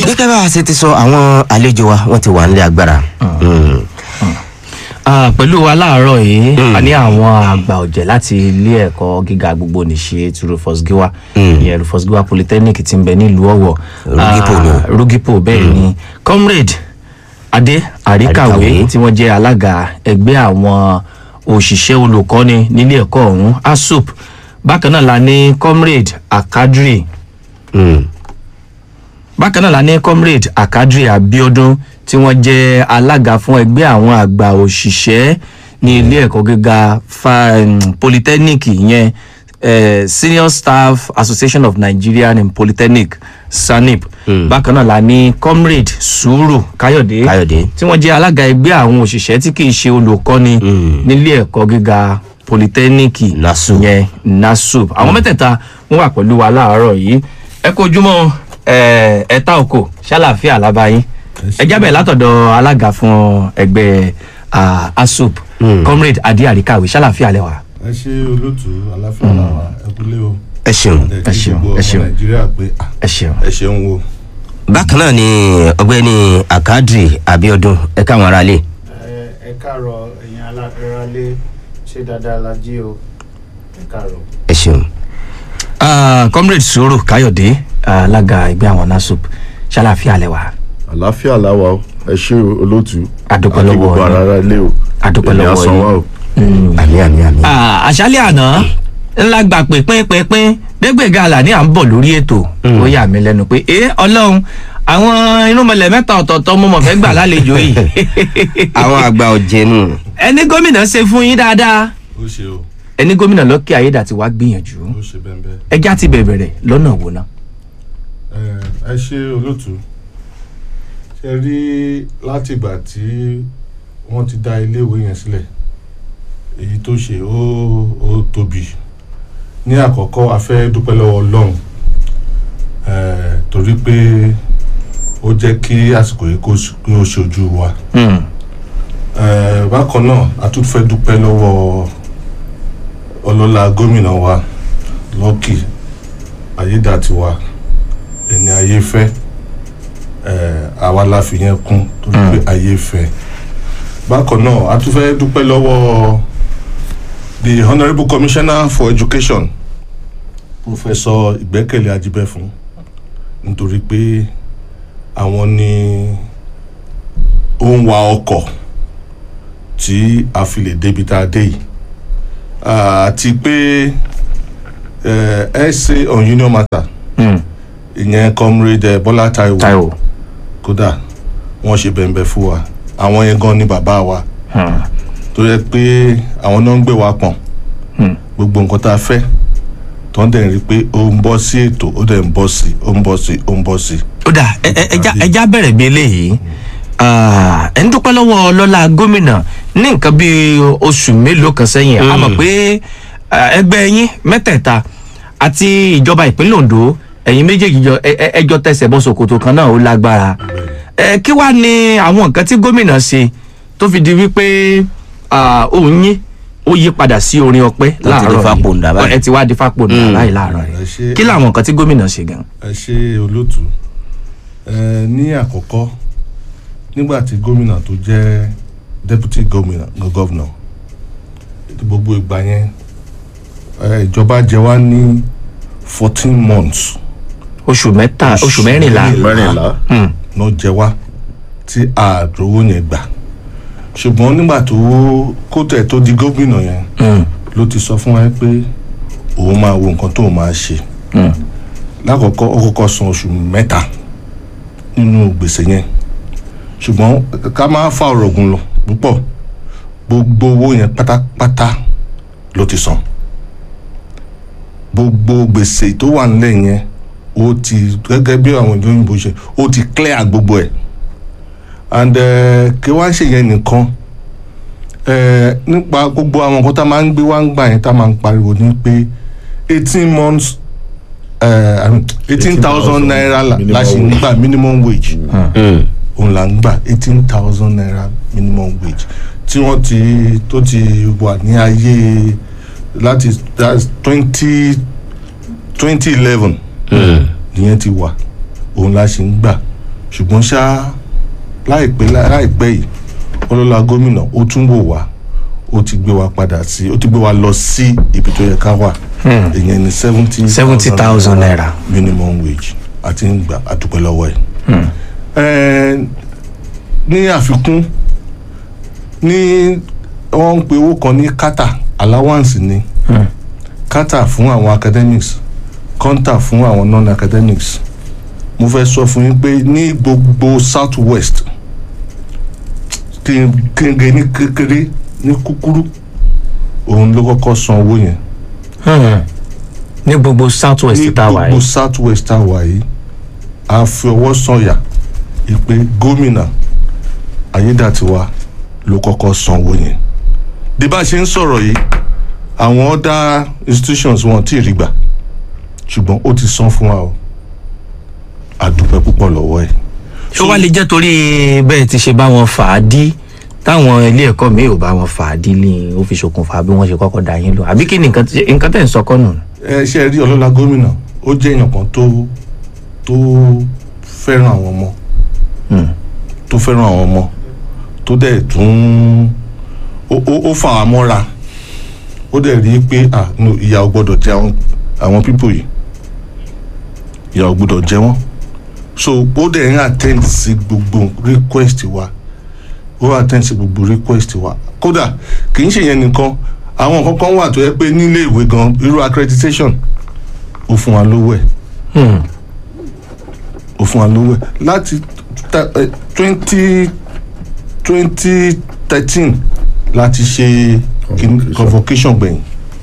gẹ́gẹ́ bá a ṣe ti sọ àwọn àlejò wa wọ́n ti wà nílé agbára. Mm. Ah, pẹ̀lú wa láàárọ̀ yìí a ní àwọn àgbà ọ̀jẹ̀ láti ilé ẹ̀kọ́ gíga gbogbo nìṣe ti Rufus Giwa ìyẹn Rufus Giwa Polytechnic ti ń bẹ nílùú Ọ̀wọ̀ Rugipo Ah, ni. Rugipo bẹ́ẹ̀ ni comrade Adé Àríkàwé Àríkàwé. tí wọ́n jẹ́ alága ẹgbẹ́ àwọn òṣìṣẹ́ olùkọ́ni nílé ẹ̀kọ́ ọ̀hún ASUP bákan náà la ní comrade Akadri Mm. bákan náà la ní comrade akadri abiodun tí wọ́n jẹ́ alága fún ẹgbẹ́ àwọn àgbà òṣìṣẹ́ ní ilé ẹ̀kọ́ gíga fa- um, polytechnic ìyẹn eh, senior staff association of nigerian in polytechnic sanip bákan náà la ní comrade sùúrù káyọ̀dé Káyọ̀dé. tí wọ́n jẹ́ alága ẹgbẹ́ àwọn òṣìṣẹ́ tí kì í ṣe olùkọ́ni nílé ẹ̀kọ́ gíga polytechnic NASUP. yẹn nasup àwọn mẹ́tẹ̀ẹ̀ta wọ́n wà pẹ̀lú wa láàárọ̀ yìí ẹ kú ojúmọ́ ẹ ẹ̀ta òkò ṣàlàfíà lábáyín ẹ jábẹ̀ látọ̀dọ̀ alága fún ẹgbẹ́ ah, asup comrade adi àríkàwé ṣàlàfíà lẹ́wà. ẹ ṣe olóòtú aláfíà làwà ẹ kúlé o ẹ ṣeun. Ẹ ṣeun, gbogbo ẹ ọmọ ṣeun. nàìjíríà pé ah, ẹ ṣeun. ẹ ṣeun wo bákan náà ni ọ̀gbẹ́ni akadri abiodun ẹ káwọn aráalé. ẹ káàárọ̀ ẹ̀yin aláralé ṣé dáadáa la jí o ẹ káàárọ̀. ẹ ṣeun. Ah, comrade sùúrù káyọ̀dé alága ẹgbẹ́ àwọn nasup ṣàlàfíà lẹ́wà. àlàáfíà làwà o ẹ ṣe olóòtú Adúpẹ́ àti lọ́wọ́ gbogbo yín. ara ilé o Adúpẹ́ Èmi á lọ́wọ́ san yín. wá o. àmì àmì àmì. Ah, àṣálẹ̀ àná ńlá gbà pé pínpínpín dégbèga àlàní à ń bọ̀ lórí ètò ó yà mí lẹ́nu pé ẹ ọlọ́run àwọn irúnmọlẹ̀ mẹ́ta ọ̀tọ̀ọ̀tọ̀ mo mọ̀ fẹ́ gbà lálejò yìí àwọn àgbà ọ̀jẹ̀nu. ẹni gómìnà ṣe fún yín dáadáa ó ṣe o ẹni gómìnà lọ́kì ayédàtí wàá gbìyànjú ó ṣe bẹ́ẹ̀ bẹ́ẹ̀ ẹjá ti bẹ̀rẹ̀ lọ́nà wo ná. ẹ ẹ ṣe olóòtú ṣe rí látìgbà tí wọ́n ti dá iléèwé yẹn sílẹ̀ èyí tó ṣe ó ó tóbi ní àkọ́kọ́ a fẹ́ dúpẹ́ lọ́wọ́ ọlọ́run eh, torí pé ó jẹ́ kí àsìkò yìí kó ṣ- kí ó ṣojú wa Eh, bákan náà a tún fẹ́ dúpẹ́ lọ́wọ́ ọlọ́lá gómìnà wa Lucky Ayédàtiwa ẹni ayé fẹ́ eh, àwa la fi yẹn kún torí pé ayé fẹ́ bákan náà a tún fẹ́ dúpẹ́ lọ́wọ́ the honourable commissioner for education professor ìgbẹ́kẹ̀lé ajíbẹ́fún nítorí pé àwọn ni ó ń wa ọkọ̀ tí a fi lè débi tá a dé yìí àti pé eh, essay on union matter ìyẹn comrade eh, Bọ́lá Táíwò Táíwò kódà wọ́n ṣe bẹ̀m̀bẹ̀ fún wa àwọn yẹn gan ni bàbá wa tó yẹ pé àwọn náà ń gbé wa pọ̀n gbogbo nǹkan tá a fẹ́ tó ń dẹ̀ rí pé ó ń bọ́ sí ètò ó dẹ̀ ń bọ́ sí ó ń bọ́ sí ó ń bọ́ sí. ó dà ẹ- ẹ- ẹjá ẹjá bẹ̀rẹ̀ bí eléyìí Ah, ẹ ń dúpẹ́ lọ́wọ́ ọlọ́lá gómìnà ní nǹkan bíi oṣù mélòó kan sẹ́yìn a mọ̀ pé ah, ẹgbẹ́ yín mẹ́tẹ̀ẹ̀ta àti ìjọba ìpínlẹ̀ Ondo ẹ̀yin méjèèjì jọ ẹ- ẹ- ẹjọ́ tẹsẹ̀ bọ́ ṣòkòtò kan náà ó lágbára ẹ kí wàá ní àwọn nǹkan tí gómìnà ṣe tó fi di wípé ah, òun yín ó yí padà sí orin ọpẹ́ di láàárọ̀ fápòǹdà báyìí. ẹ ti wá di fápòǹdà báyìí láàárọ̀ ẹ yìí ṣe- kí làwọn nǹkan tí gómìnà ṣe gan. ẹ ṣe olóòtú ẹ ní àkọ́kọ́ nígbà tí gómìnà tó jẹ́ deputy gómìnà governor gbogbo ìgbà yẹn ẹ, ìjọba jẹ wá ní fourteen months oṣù mẹ́ta oṣù mẹ́rìnlá mẹ́rìnlá Hmm. náà jẹ wá tí àdówó yẹn gbà ṣùgbọ́n nígbà tó kó tẹ̀ tó di gómìnà yẹn Hmm. ló ti sọ fún wa pé òun máa wo nǹkan tóun máa ṣe Hmm. lákọ̀ọ́kọ́ ó kọ́kọ́ san oṣù mẹ́ta nínú gbèsè yẹn ṣùgbọ́n ká má fa ọ̀rọ̀ gùn lọ púpọ̀ gbogbo owó yẹn pátápátá ló ti san gbogbo gbèsè tó wà nílẹ̀ yẹn ó ti gẹ́gẹ́ bí àwọn ìjọ òyìnbó ṣe ó ti clear gbogbo ẹ̀ and eh, kí wá ṣe yẹn nìkan eh, nípa gbogbo àwọn nǹkan tá a máa ń gbé wá ń gbà yẹn tá a máa ń pariwo ní pé eighteen months eighteen thousand naira la la ṣe ń gbà minimum wage òun là ń gbà eighteen thousand naira minimum wage tí wọ́n ti tó ti wà ní ayé láti twenty twenty eleven ìyẹn ti wà òun la ṣe ń gbà ṣùgbọ́n ṣá láìpẹ́ láìpẹ́ yìí ọlọ́lá gómìnà ó tún wò wá ó ti gbé wa padà sí ó ti gbé wa lọ sí ibi tó yẹ ká wà ìyẹn ní seventy 70,000 naira. minimum wage àti ń gbà àdúpẹ́ lọ́wọ́ ẹ̀. Ẹ̀, ní àfikún ní wọ́n ń pe owó kan ní kata allowance ni kata fún àwọn academics kọ́ńtà fún àwọn non-academics mo fẹ́ sọ fún yín pé ní gbogbo south west kí n kí n gé ní kékeré ní kúkúrú òun ló kọ́kọ́ san owó yẹn Hmm. ní gbogbo south ní west tá a wà gbogbo yìí south west tá a wà yìí a fi ọwọ́ sọ̀yà ìpè gómìnà ayédàtiwa ló kọ́kọ́ san owó yẹn bí bá a ṣe ń sọ̀rọ̀ yìí àwọn other institutions wọn tí ì rí gbà ṣùgbọ́n ó ti san fún wa o a dúpẹ́ púpọ̀ lọ́wọ́ ẹ̀. ṣó wá lè jẹ́ torí bẹ́ẹ̀ ti ṣe bá wọn fà á dí táwọn ilé ẹ̀kọ́ mi ò bá wọn fà á dí ní ó fi ṣokùnfà bí wọ́n ṣe kọ́kọ́ dá yín lò àbí kí ni nǹkan tí- nǹkan tẹ̀ ń sọ kọ́ nù. ẹ ṣe rí ọlọ́lá gómìnà ó jẹ́ èèyàn kan tó tó fẹ́ràn àwọn ọmọ Hmm. tó fẹ́ràn àwọn ọmọ tó dẹ̀ tún ó ó ó fà á mọ́ra ó dẹ̀ rí i pé ah no ìyà ò gbọ́dọ̀ jẹ àwọn àwọn pípò yìí ìyà ò gbọ́dọ̀ jẹ wọ́n so ó dẹ̀ ń attend sí gbogbo request wa ó attend sí gbogbo request wa kódà kì í ṣe yẹn nìkan àwọn nǹkan kan wà tó yẹ pé nílé ìwé gan irú accreditation ó fún wa lówó ẹ̀ Hmm. ó fún wa lówó ẹ̀ láti twenty twenty thirteen láti ṣe kin- convocation gbẹ̀yìn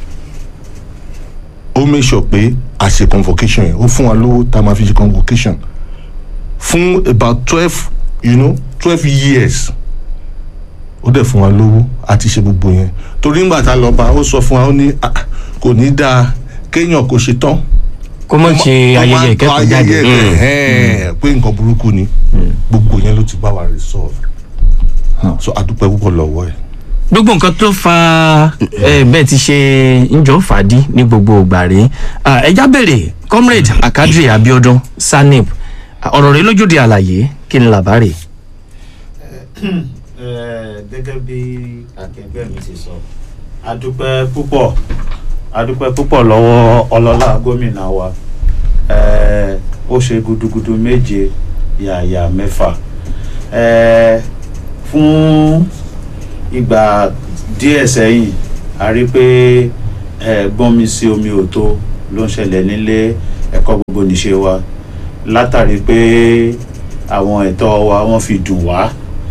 ó make sure pé a ṣe convocation yẹn ó fún wa lówó tá a máa fi ṣe convocation fún about twelve you know twelve years ó dẹ̀ fún wa lówó àti ṣe gbogbo yẹn torí ńgbà tá a lọ bá ó sọ fún wa ó ní "Ah, kò ní dáa kéèyàn kò ṣe tán kó mọ̀ ṣe ayẹyẹ ìkẹ́kọ̀ọ́ jáde. ayẹyẹ ẹ̀ pé nǹkan burúkú ni gbogbo yẹn ló ti bá wa resolve so adúpẹ́ púpọ̀ lọ́wọ́ ẹ̀. gbogbo nǹkan tó fa ẹ bẹ́ẹ̀ ti ṣe ńjọ́ fàdí ní gbogbo ìgbà rèé Ah, ẹja bèrè comrade akadri abiodun sanib Ah, ọ̀rọ̀ rẹ lójúde àlàyé kí ni làbárè. Eh, gẹ́gẹ́ bí akẹgbẹ́ mi ti sọ adúpẹ́ púpọ̀ adúpẹ́ púpọ̀ lọ́wọ́ ọlọ́lá gómìnà wa Eh, ó ṣe gudugudu méje yàyà mẹ́fà Eh, fún ìgbà díẹ̀ sẹ́yìn a rí pé eh, gbọ́nmi sí omi òtó ló ń ṣẹlẹ̀ nílé ẹ̀kọ́ gbogbo níṣe wa látàrí pé àwọn ẹ̀tọ́ wa wọ́n fi dùn wá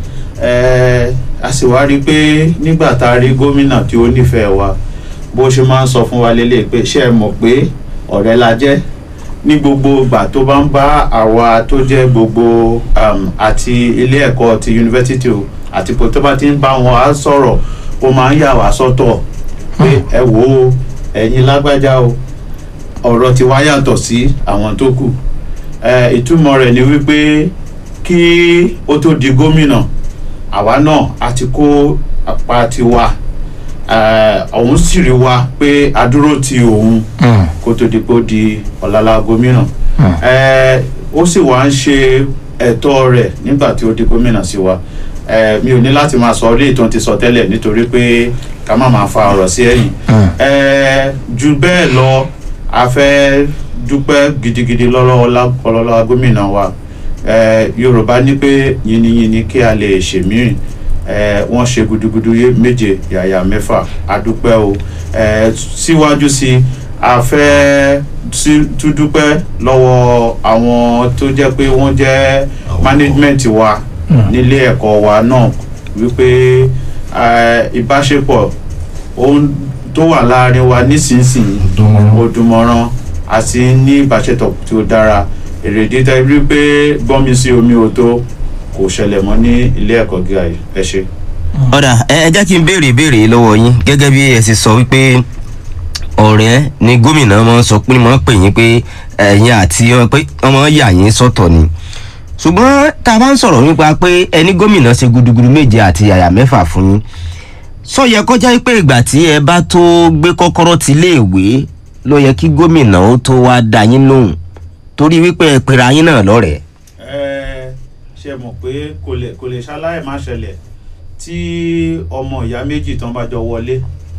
Eh, a sì wá rí i pé nígbà tá a rí gómìnà tí ó nífẹ̀ẹ́ wa bó ṣe máa ń sọ fún wa lélẹ̀ pé ṣé ẹ mọ̀ pé ọ̀rẹ́ la jẹ́ ní gbogbo ìgbà tó bá ń bá àwa tó jẹ́ gbogbo um, àti ilé ẹ̀kọ́ ti yunifásitì o àti pé tó bá ti ń bá wọn á sọ̀rọ̀ ó máa ń yà wá sọ́tọ̀ pé ẹ wò ó ẹ̀yin lágbájá o ọ̀rọ̀ ti wá yàtọ̀ sí àwọn tó kù Eh, ìtumọ̀ rẹ̀ ni wípé kí ó tó di gómìnà àwa náà a ti kó apá tiwa eh, òun sì rí wa pé a dúró ti òun kó tó di pé ó di ọ̀làlà gómìnà Eh, ó sì wá ń ṣe ẹ̀tọ́ rẹ̀ nígbà tí ó di gómìnà sí wa Eh, mi ò ní láti máa sọ orí ìtàn ti sọ tẹ́lẹ̀ nítorí pé ká má máa fa ọ̀rọ̀ sí ẹ̀yìn Eh, ju bẹ́ẹ̀ lọ a fẹ́ dúpẹ́ gidigidi lọ́wọ́ ọlá- ọlọ́lá gómìnà wa Eh, yorùbá ní pé yìnyínyìnyín kí a lè ṣèmírìn Eh, wọ́n ṣe gudugudu yé méje yàyà mẹ́fà a dúpẹ́ o Eh, síwájú sí i a fẹ́ sí- tún dúpẹ́ lọ́wọ́ àwọn tó jẹ́ pé wọ́n jẹ́ management wa nílé ẹ̀kọ́ wa náà wípé eh, ìbáṣepọ̀ ohun tó wà láàrin wa nísinsìnyí ó dùnmọ́rán àti ní ìbáṣepọ̀ tí ó dára èrèdí tẹ́ rí pé gbọ́nmi sí omi ò tó kò ṣẹlẹ̀ mọ́ ní ilé ẹ̀kọ́ gíga yìí ẹ ṣe. ọ̀dà ẹ ẹ jẹ́ kí n béèrè ìbéèrè yìí lọ́wọ́ yín gẹ́gẹ́ bí ẹ sì sọ wípé ọ̀rẹ́ ni gómìnà máa ń sọ pé máa ń pè yín pé ẹ̀yin àti ọ- pé wọ́n máa ń yà yín sọ́tọ̀ ni ṣùgbọ́n tá a bá ń sọ̀rọ̀ nípa pé ẹni gómìnà ṣe gudugudu méje àti yàyà mẹ́fà fún yín sọ yẹ kọjá pé ìgbà tí ẹ bá tó gbé kọ́kọ́rọ́ ti iléèwé ló yẹ kí gómìnà ó tó wá dá yín lóhùn torí wípé ẹ pera yín náà lọ́rẹ̀ẹ́. Ẹ, ṣe mọ̀ pé kò lè kò lè ṣaláì má ṣẹlẹ̀ tí ọmọ ìyá méjì tán bá jọ wọlé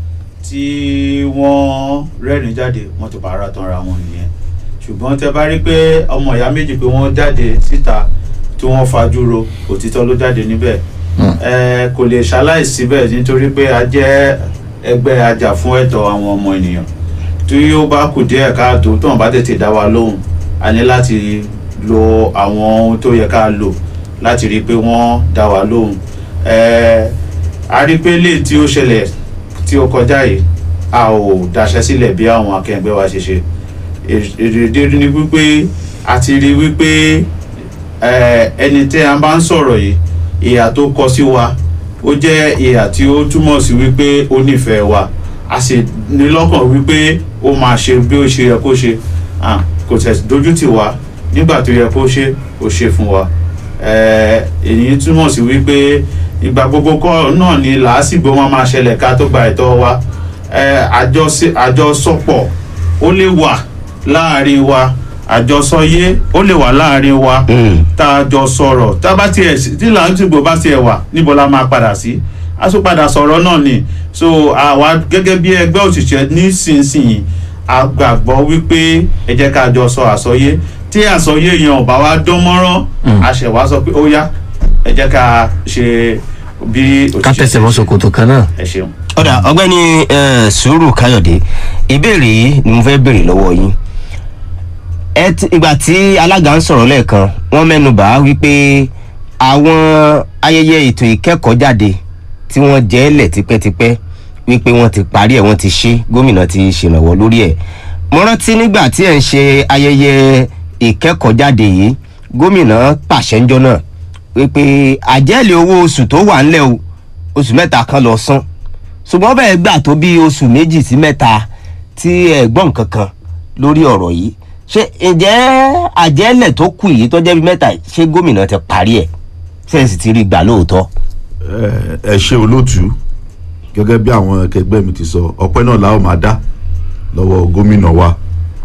tí wọ́n rẹ́rìn jáde wọ́n ti bára tán ra wọn nìyẹn ṣùgbọ́n tẹ bá rí pé ọmọ ìyá méjì pé wọ́n jáde síta tí wọ́n fajúro òtítọ́ ló jáde níbẹ̀ ẹ kò lè ṣaláì síbẹ̀ nítorí pé a jẹ́ ẹgbẹ́ ajá fún ẹ̀tọ́ àwọn ọmọ ènìyàn tí ó bá kù díẹ̀ káàtó tó wọn bá tètè dá wa lóhùn a ní láti lo àwọn ohun tó yẹ ká lò láti rí i pé wọ́n dá wa lóhùn ẹ a rí i pé lè tí ó ṣẹlẹ̀ tí ó kọjá yìí a ò daṣẹ́ sílẹ̀ bí àwọn akẹgbẹ́ wa ṣe ṣe èrèdè ni wípé a ti rí wípé ẹ, ẹni tí a bá ń sọ̀rọ̀ yìí ìhà tó kọ sí wa ó jẹ́ ìhà tí ó túmọ̀ sí wípé ó nífẹ̀ẹ́ wa a sì ní lọ́kàn wípé ó máa ṣe bí ó ṣe yẹ kó ṣe Ah, kò tẹ̀ dojú tì wá nígbà tó yẹ kó ṣe ó ṣe fún wa Eh, èyí túmọ̀ sí wípé ìgbà gbogbo kọ́ náà ni làásìgbò wọn máa ṣẹlẹ̀ ká tó gba ẹ̀tọ́ wa Eh, àjọṣe- àjọsọpọ̀ ó lè wà láàrin wa àjọsọyé ó lè wà láàrin wa tá a jọ sọ̀rọ̀ tá a bá tiẹ̀ sí- tí làásìgbò bá tiẹ̀ wà níbo la máa padà sí a tún padà sọ̀rọ̀ náà ni so àwa gẹ́gẹ́ bí ẹgbẹ́ òṣìṣẹ́ nísinsìnyí a gbàgbọ́ wípé ẹ jẹ́ ká jọ sọ àsọyé tí àsọyé yẹn ò bá wá dán mọ́rán a ṣẹ̀ wá sọ pé ó yá ẹ jẹ́ ká ṣe bí ká òṣìṣẹ́ tẹsẹ̀ ṣe bọ́ ṣe. ṣòkòtò kan náà. ẹ ṣeun. ọ̀dà ọgbẹ́ni eh, sùúrù káyọ̀dé ìbéèrè yìí ni mo fẹ́ béèrè lọ́wọ́ yín ẹ ti- ìgbà tí alága ń sọ̀rọ̀ lẹ́ẹ̀kan wọ́n mẹ́nu bà á wípé àwọn ayẹyẹ ètò ìkẹ́kọ̀ọ́ jáde tí wọ́n jẹ́ lẹ̀ tipẹ́tipẹ́ wípé wọ́n ti parí ẹ̀ wọ́n ti ṣe gómìnà ti ṣèrànwọ́ lórí ẹ̀ mo rántí nígbà tí ẹ̀ ń ṣe ayẹyẹ ìkẹ́kọ̀ọ́ jáde yìí gómìnà pàṣẹ ńjọ́ náà wípé àjẹ́lẹ̀ owó oṣù tó wà ńlẹ̀ o oṣù mẹ́ta kan lọ san ṣùgbọ́n bẹ́ẹ̀ gbà tó bí oṣù méjì sí mẹ́ta tí ẹ gbọ́ nǹkan kan lórí ọ̀rọ̀ yìí ṣé ǹjẹ́ àjẹ́lẹ̀ tó kù yìí tó jẹ́ bí mẹ́ta yìí, ṣé gómìnà ti parí ẹ̀ ṣé ẹ sì ti rí gbà lóòótọ́. ẹ ẹ ṣe olóòtú gẹ́gẹ́ bí àwọn akẹgbẹ́ mi ti sọ ọpẹ́ náà la ó máa dá lọ́wọ́ gómìnà wa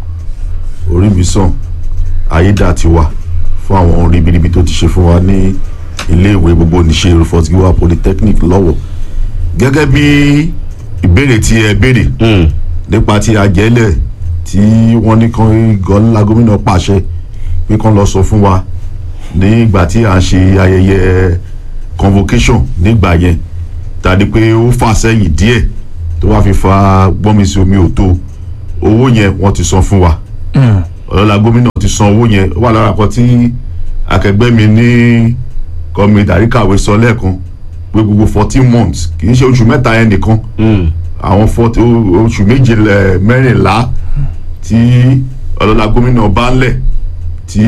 orí mi sàn ayédà ti wà fún àwọn ohun ribiribi tó ti ṣe fún wa ní iléèwé gbogbo níṣe Rufus Giwa polytechnic lọ́wọ́ gẹ́gẹ́ bí ìbéèrè tí ẹ béèrè nípa ti àjẹ́lẹ̀ tí wọ́n ní kan gọ́ńlá gómìnà pàṣẹ pé kán lọ sọ fún wa nígbà tí à ń ṣe ayẹyẹ convocation nígbà yẹn tàbí pé ó fà sẹ́yìn díẹ̀ tó wá fi fa gbọ́nmisí omi òtó owó yẹn wọ́n ti san fún wa ọlọ́lá gómìnà ti san owó yẹn ó wà lára kan tí akẹgbẹ́ mi ní kọ́mi dàríkàwé sọ lẹ́ẹ̀kan pé gbogbo fourteen months kì í ṣe oṣù mẹ́ta yẹn nìkan àwọn forty oṣù méje lẹ- mẹ́rìnlá tí ọlọ́lá gómìnà bá ń lẹ̀ tí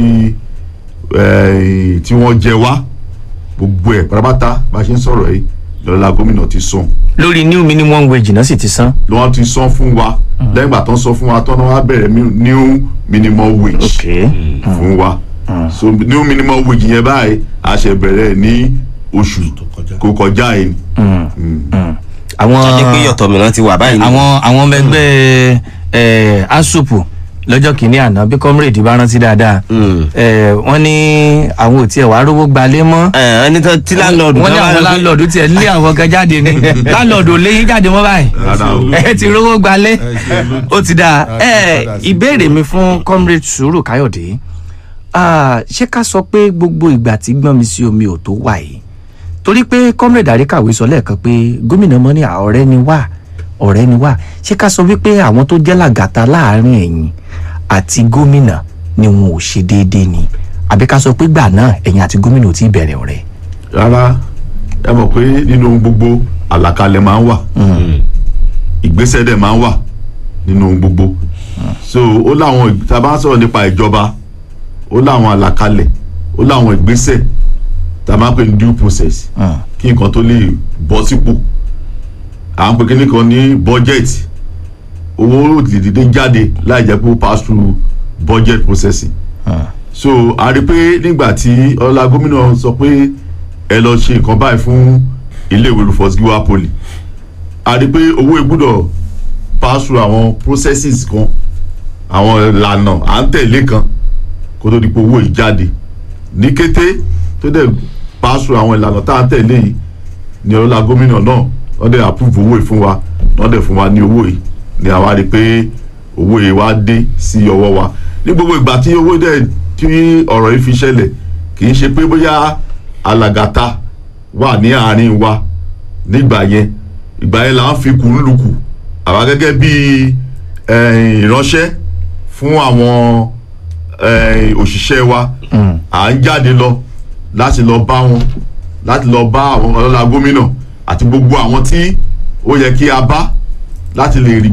eh, tí wọ́n jẹ wá gbogbo ẹ̀ pátápátá bá a ṣe ń sọ̀rọ̀ yìí lọ́lá gómìnà ti san lórí new minimum wage náà sì ti san. ló wọ́n ti san fún wa lẹ́yìn ìgbà tó ń san fún wa tó ń wá bẹ̀rẹ̀ mi- new minimum wage ok fún wa so new minimum wage yẹn báyìí a ṣe bẹ̀rẹ̀ ní oṣù kó kọjá yìí àwọn ṣé pé yọ̀tọ̀ mìíràn ti wà báyìí ni? àwọn àwọn ọmọ ẹgbẹ́ ẹ asupu lọ́jọ́ kìíní àná bí comrade bá rántí dáadáa Mm. ẹ wọ́n ní àwọn ò tiẹ̀ wá rówó gbalé mọ́ ẹ ẹni tó tí láńlọ́ọ̀dù wọ́n ní kan àwọn wá rí pé- láńlọ́ọ̀dù tiẹ̀ lé àwọn kan jáde ni láńlọ́ọ̀dù ò léyìn jáde mọ́ báyìí rárá o ẹ ti rówó gbalé ṣe ló- ó ti dáa a ti ẹ padà sí ìbéèrè mi fún comrade sùúrù káyọ̀dé Ah, ṣé ká sọ pé gbogbo ìgbà tí gbọ́n mi sí omi ò tó wà yìí torí pé comrade àríkàwé sọ lẹ́ẹ̀kan pé gómìnà mọ́ ní ọ̀rẹ́ ni wá ọ̀rẹ́ ni wá ṣé ká sọ wípé àwọn tó jẹ́ làgàtà láàrin ẹ̀yìn àti gómìnà ni wọn ò ṣe déédéé ni àbí ká sọ pé gbà náà ẹ̀yìn àti gómìnà ò tí ì bẹ̀rẹ̀ ọ̀rẹ́. rárá ẹ mọ̀ pé nínú ohun gbogbo àlàkalẹ̀ máa ń wà ìgbésẹ̀ dẹ̀ máa ń wà nínú ohun gbogbo so ó láwọn tá a bá ń sọ̀rọ̀ nípa ìjọba ó láwọn àlàkalẹ̀ ó láwọn ìgbésẹ̀ tá a máa ń pè ní due process kí nǹkan tó lè bọ́ sípò à ń pè kíní kan ní budget owó dìde jáde láì jẹ́ pé ó pass through budget processing so a rí i pé nígbà tí ọlá gómìnà sọ pé ẹ lọ ṣe nǹkan báyìí fún iléèwé Rufus Giwa Poly a rí i pé owó ìgbúdọ̀ pass through àwọn processes kan àwọn ìlànà à ń tẹ̀lé kan kó tó di pé owó yìí jáde ní kété tó dẹ̀ pàṣẹ àwọn ìlànà tá à ń tẹ̀lé yìí ni ọlọ́lá gómìnà náà wọ́n dẹ̀ approve owó yìí fún wa wọ́n dẹ̀ fún wa ní owó yìí ni àwa rí i pé owó yìí wá dé sí ọwọ́ wa ní gbogbo ìgbà tí owó dẹ̀ tí ọ̀rọ̀ yìí fi ṣẹlẹ̀ kì í ṣe pé bóyá alàgàtà wà ní àárín wa nígbà yẹn ìgbà yẹn là ń fi kùn lùkù àwa gẹ́gẹ́ bí eh, ìránṣẹ́ fún àwọn eh, òṣìṣẹ́ wa à ń jáde lọ láti lọ bá wọn láti lọ bá àwọn ọlọ́lá gómìnà àti gbogbo àwọn tí ó yẹ kí a bá láti lè rí